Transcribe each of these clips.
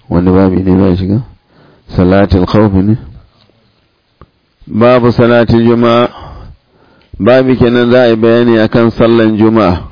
wani babi ne ba shiga salatul khawf ne babu salatul juma'a babi kenan za a yi bayani akan sallan juma'a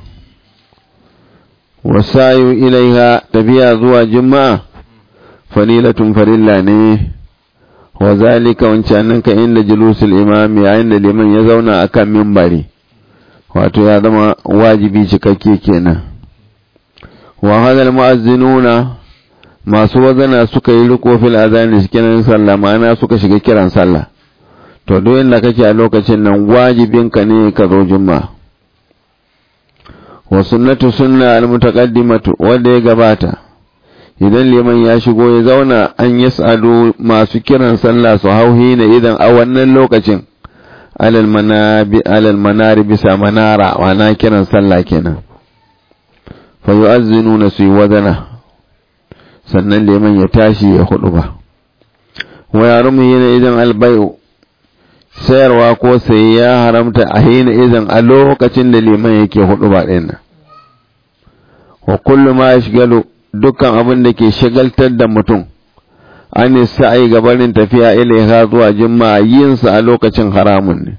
wasayu ilaiha tafiya zuwa juma'a falilatun farilla ne wa zalika wancanin ka inda julusul imami yayin da liman ya zauna akan mimbari wato ya zama wajibi cikakke kenan wa hadal mu'azzinuna masu wazana suka yi riko fil azani cikin sallah ma'ana suka shiga kiran sallah to duk inda kake a lokacin nan wajibin ka ne ka zo juma'a wa sunnatu sunna al mutaqaddimatu wanda ya gabata idan liman ya shigo ya zauna an yas'adu masu kiran sallah su hauhi ne idan a wannan lokacin alal manabi alal manari bisa manara wana kiran sallah kenan fa yu'azzinuna su wazana sannan liman ya tashi ya hudu ba wa yarumu yana idan albayu sayarwa ko sai ya haramta a hina idan a lokacin da liman yake hudu ba ɗin nan wa kullu ma yashgalu dukkan abin da ke shagaltar da mutum an sa'i gabanin tafiya ilaiha zuwa juma'a yin sa a lokacin haramun ne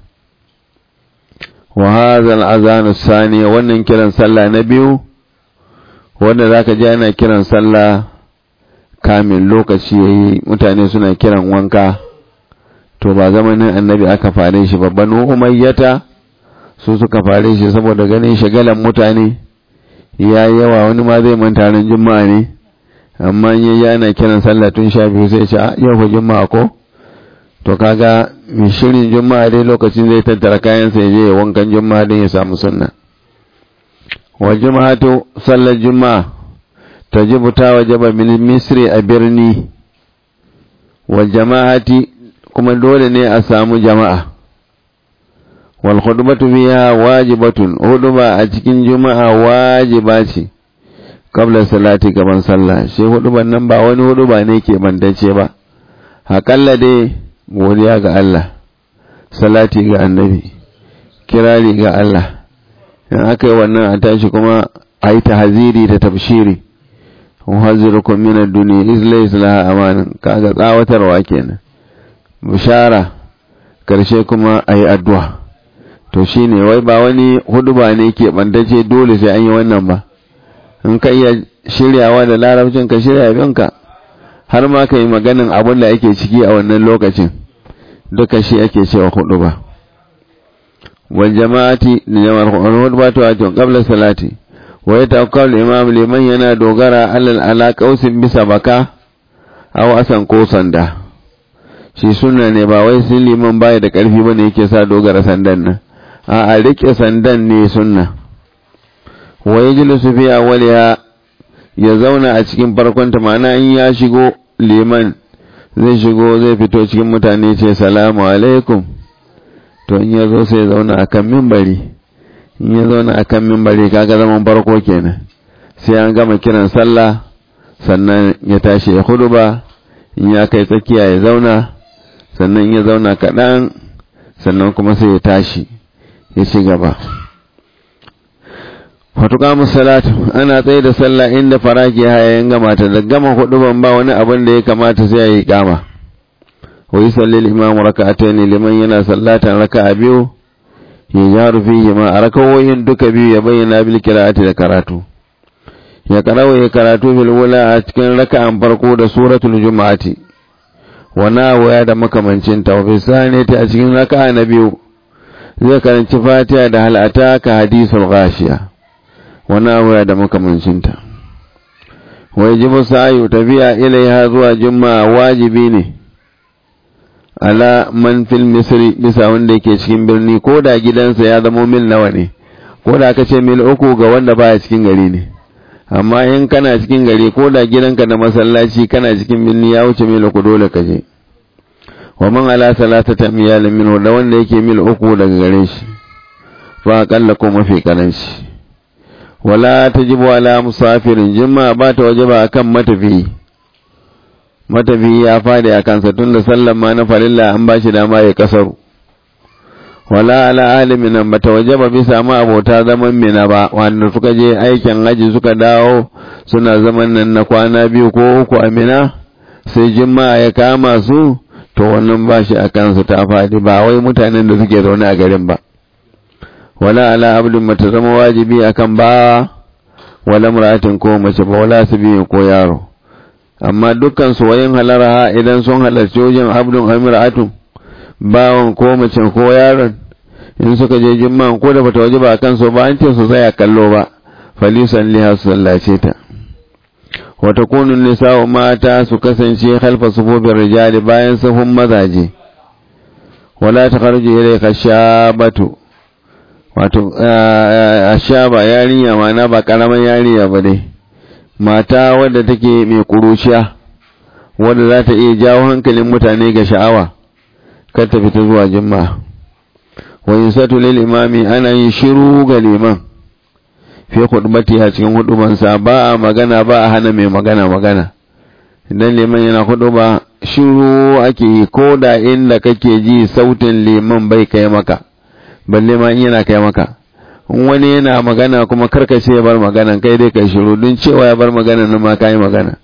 wa hadha al-azan sani wannan kiran sallah na biyu wanda zaka ji ana kiran sallah kamin lokaci yayi mutane suna kiran wanka to ba zamanin annabi aka fare shi babban umayyata su suka fare shi saboda ganin shagalan mutane ya yawa wani ma zai manta ran juma'a ne amma ya yi ana kiran sallah tun sha biyu sai ce yau fa juma'a ko to kaga mai shirin juma'a dai lokacin zai tattara kayan sai je wankan juma'a din ya samu sunna wa juma'atu sallar juma'a tajibu ta wajaba min misri a birni wa jama'ati kuma dole ne a samu jama'a wal khutbatu fiha wajibatun huduba a cikin juma'a wajiba ce qabla salati gaban sallah shi huduban nan ba wani huduba ne ke bandace ba hakalla dai godiya ga Allah salati ga annabi kirari ga Allah in aka yi wannan a tashi kuma a yi tahaziri da tabshiri muhazzirukum min ad-dunya iz laysa laha amanan kaga tsawatarwa kenan bishara karshe kuma a yi addu'a to shi ne wai ba wani huduba ne ke bandace dole sai an yi wannan ba in ka iya shiryawa da larabcin ka shirya binka har ma ka yi maganin abin da ake ciki a wannan lokacin duka shi ake cewa huduba wal jama'ati da jama'ar huduba ta wato qabla salati wa yatawakkal imam liman yana dogara alal ala qausin bisa baka aw asan ko sanda shi sunna ne ba wai sun liman baya da ƙarfi bane yake sa dogara sandan nan a a rike sandan ne sunna wa yajlisu fi awwaliha ya zauna a cikin farkon ta ma'ana in ya shigo liman zai shigo zai fito cikin mutane ce salamu alaikum to in ya zo sai ya zauna akan mimbari in ya zauna akan mimbari kaga zaman farko kenan sai an gama kiran sallah sannan ya tashi ya huduba in ya kai tsakiya ya zauna sannan ya zauna kaɗan sannan kuma sai ya tashi ya ci gaba fatuka musalatu ana tsaye da sallah inda faraki hayayen gama ta da gama hudu ban ba wani abin da ya kamata sai ya yi kama wa yi sallil imamu raka'atai ne liman yana sallatan raka'a biyu ya jaru fihi ma a rakawoyin duka biyu ya bayyana bil qira'ati da karatu ya karawa ya karatu bil wula a cikin raka'an farko da suratul juma'ati wa nawaya da makamancin ta wa bisani ta a cikin raka'a na biyu zai karanci fatiha da halata ka hadisul ghashiya wa nawaya da makamancin ta wa yajibu sa'yu tafiya ilaiha zuwa juma'a wajibi ne ala man fil misri bisa wanda yake cikin birni ko da gidansa ya zama mil nawa ne ko da aka ce mil uku ga wanda baya cikin gari ne amma in kana cikin gari ko da gidanka da masallaci kana cikin birni ya wuce mil uku dole ka je wa man ala salatata miyalin min da wanda yake mil uku daga gare shi fa akalla ko mafi karanci wala tajibu ala musafirin jimma ba ta wajaba akan matafiyi matafiyi ya fadi a kansa tun da sallan ma na farilla an ba shi dama ya kasaru wala ala alimin nan bata wajaba bisa ma abota zaman mina ba wanda suka je aikin haji suka dawo suna zaman nan na kwana biyu ko uku a mina sai juma'a ya kama su to wannan ba shi a kansu ta faɗi ba wai mutanen da suke zaune a garin ba wala ala abdin mata zama wajibi akan ba wala muratin ko mace ba wala su biyu ko yaro amma dukkan su wayin halara idan sun halarci wajen abdun amiratu bawan ko mace ko yaron in suka je jimman ko da bata waje ba kan su ba an ce su tsaya kallo ba falisan liha su sallace ta wata kunun nisa'u mata su kasance halfa sufofin rijali bayan sahun mazaje wala ta kharju ilayka shabatu wato ashaba yarinya mana ba karaman yarinya ba dai mata wadda take mai kuruciya wadda za ta iya jawo hankalin mutane ga sha'awa kar ta fita zuwa jimma wa yusatu lil imami ana yin shiru ga liman fi khutbati a cikin hudubansa ba a magana ba a hana mai magana magana idan liman yana huduba shiru ake yi ko da inda kake ji sautin liman bai kai maka balle ma in yana kai maka in wani yana magana kuma karkace ya bar magana kai dai kai shiru don cewa ya bar magana nan ma kai magana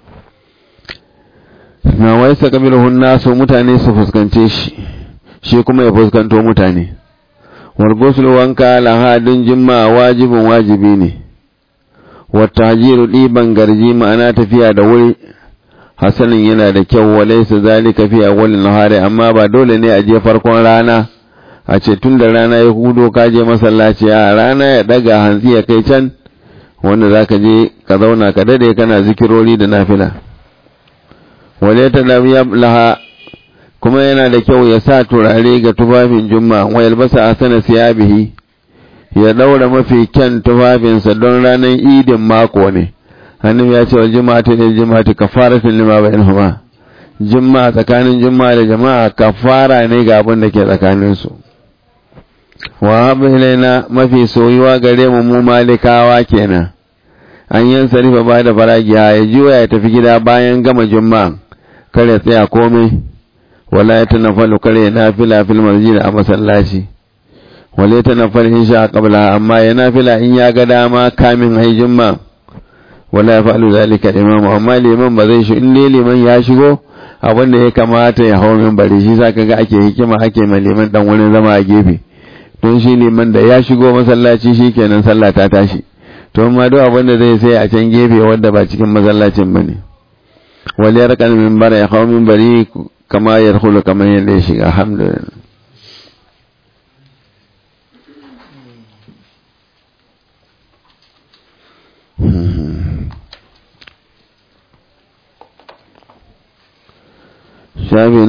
na wai sa kabilun nasu mutane su fuskance shi shi kuma ya fuskanto mutane wargosul wanka lahadin jimma wajibin wajibi ne wata hajiru ɗiban garji ma'ana tafiya da wuri hasanin yana da kyau walai su zalika fi awwalin nahari amma ba dole ne a je farkon rana a ce tun da rana ya hudo ka je masallaci a rana ya daga hantsi ya kai can wanda za ka je ka zauna ka dade kana zikirori da nafila wale ta laha kuma yana da kyau ya sa turare ga tufafin juma wa yalbasa asana siyabihi ya daura mafi kyan tufafinsa don ranar idin mako ne hannun ya ce wa juma'atu ne juma'atu kafaratun lima bainahuma juma'a tsakanin juma'a da jama'a kafara ne ga abin da ke tsakanin su wa habu ilaina mafi soyuwa gare mu mu malikawa kenan an yan sarifa ba da faragiya ya juya ya tafi gida bayan gama juma'a kare tsaya komai wala ya tanaffalu kare nafila fil masjid a masallaci wala ya tanaffalu in sha qabla amma ya nafila in ya ga dama kamin ai juma'a wala ya fa'alu zalika imamu amma liman ba zai shi in ne liman ya shigo abin da ya kamata ya hau min bari shi sa kaga ake hikima ake ma liman dan wurin zama a gefe don shi liman da ya shigo masallaci shikenan sallah ta tashi to amma duk abin da zai sai a can gefe wanda ba cikin masallacin bane wal yarqan min bara ya hau min bari kama yadkhulu kamar yadda ya shiga alhamdulillah shafi